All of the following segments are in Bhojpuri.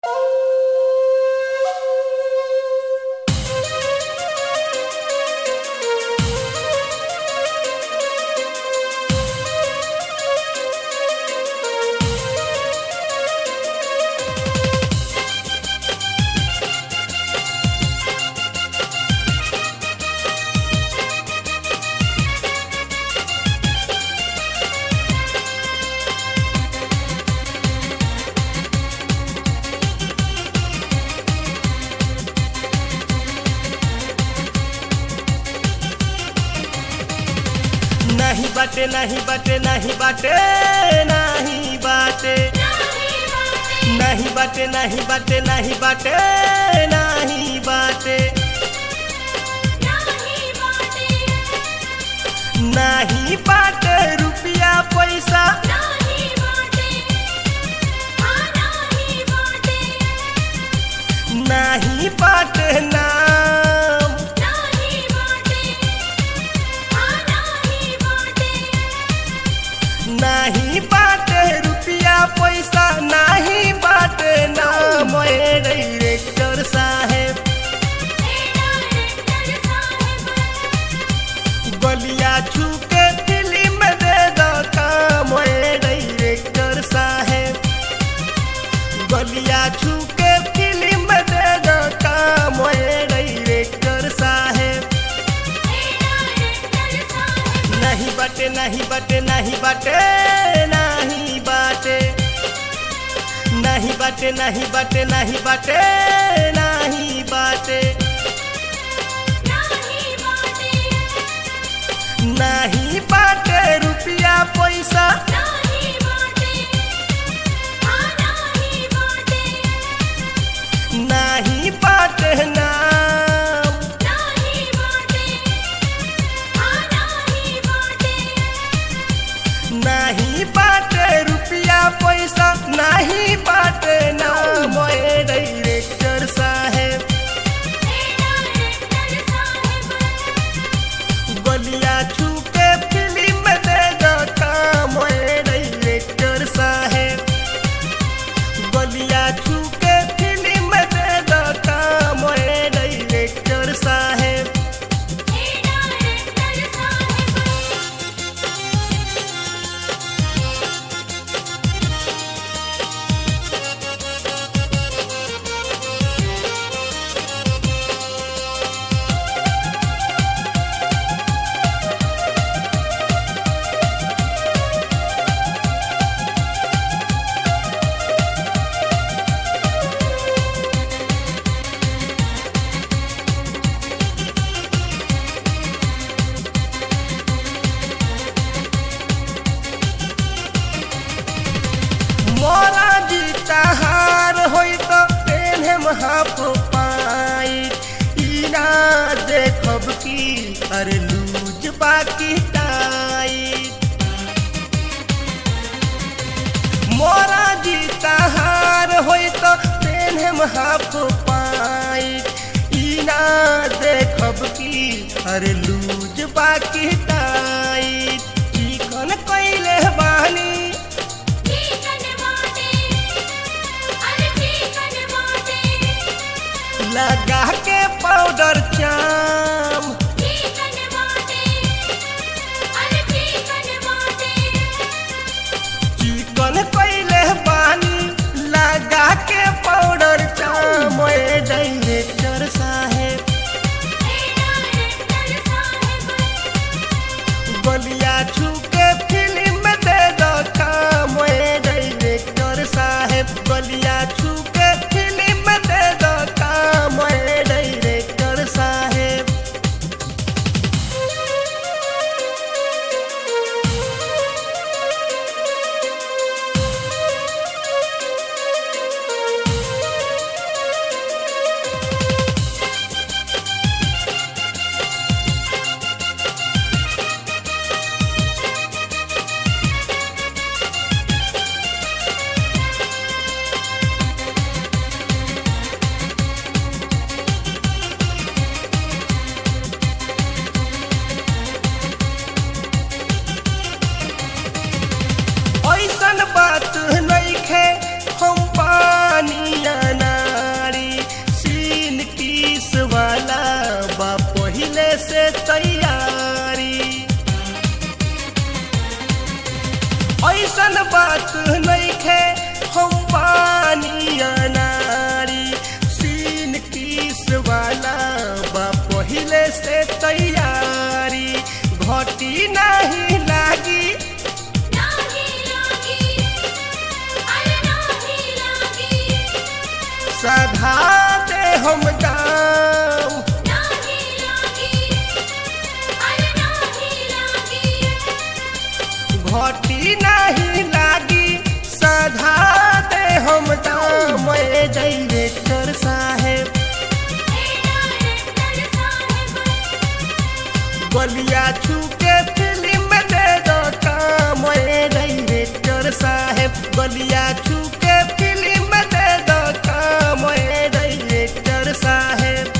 बाटे नाही बाटे नाही बाटे नाही बाटे नाही बाटे नाही बाटे नाही बाटे नाही बाटे नाही बाटे रुपया पैसा नाही बाटे नाम नाही बाटे रुपया पैसा नाही बाटे नाम ए डायरेक्टर साहेब गलिया छू के फिल्म दे दो काम ए डायरेक्टर साहेब गलिया छू के फिल्म दे दो काम ए डायरेक्टर साहेब नहीं बाटे नहीं बाटे नहीं बाटे नहीं बाटे नहीं बाटे नहीं बाटे नहीं बाटे नहीं बाटे नहीं बाटे रुपया पैसा नहीं बाटे नाम नहीं बाटे रुपया पैसा नहीं बाटे नाम ए डायरेक्टर साहेब गलिया छू के फिल्म दे दो काम ए डायरेक्टर साहेब गलिया छू के फिल्म दे दो काम ए डायरेक्टर साहेब मोरा जीता हार होई तो पेन्हे हाफ पाई इना देखब की अरे लूज बाकी टाइट मोरा जीता हार होई तो पेन्हे हाफ पाई इना देखब की अरे लूज बाकी टाइट चिकन कैले बानी लगा के पाउडर चाम चिकन कैले बानी लगा के पाउडर चाम ए डायरेक्टर साहेब गलिया छू के फिल्म दे दो काम ए डायरेक्टर साहेब गलिया छू के फिल्म दे दो काम ए डायरेक्टर साहेब सधा दे हम दाम नाही लागी अरे नाही लागी घटी नहीं लागी सधा दे हम दाम ए डायरेक्टर साहेब हे डायरेक्टर साहेब गलिया छूके फिल्म दे दो काम ए डायरेक्टर साहेब गलिया छूके फिल्म दे दो काम ए डायरेक्टर साहेब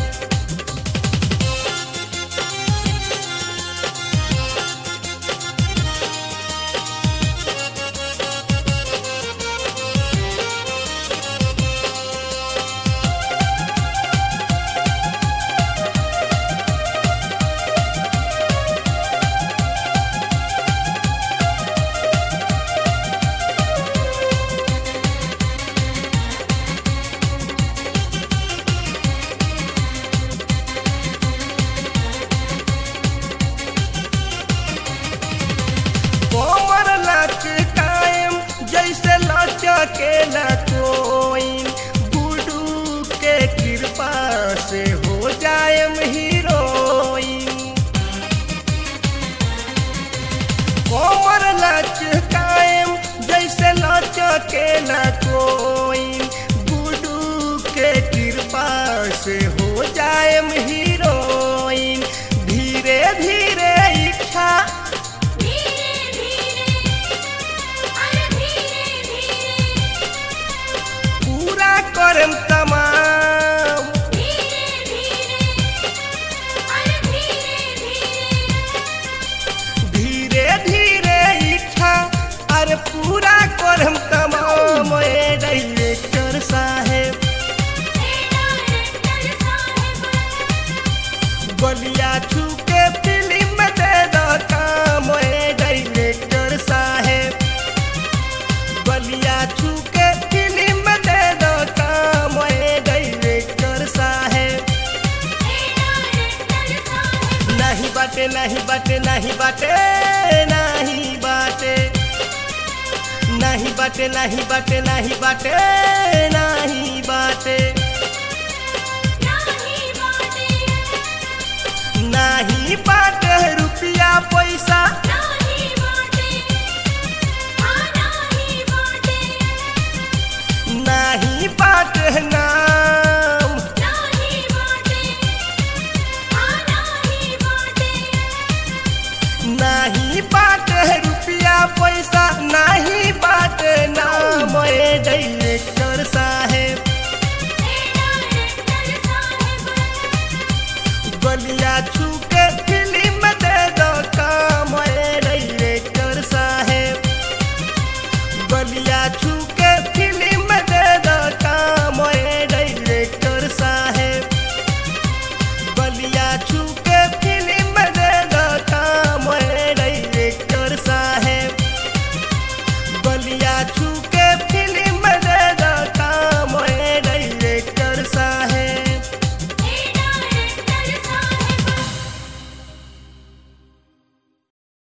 कोमर लच कायम जैसे लचकेला कोइन गुडू के कृपा से हो जायम हीरोइन कोमर लच कायम जैसे लचकेला कोइन गुडू के कृपा से हो जायम हीरोइन धीरे धीरे इच्छा धीरे धीरे अरे धीरे धीरे पूरा करम तमाम धीरे धीरे अरे धीरे धीरे धीरे धीरे इच्छा अरे पूरा करम तमाम ए डायरेक्टर साहेब हे डायरेक्टर साहेब बलिया छूके फिल्म दे दो काम ए डायरेक्टर साहेब बलिया छूके फिल्म दे दो काम ए डायरेक्टर साहेब हे डायरेक्टर साहेब नहीं बाटे नहीं बाटे नहीं बाटे नहीं बाटे नहीं बाटे नहीं बाटे नहीं बाटे नहीं बाटे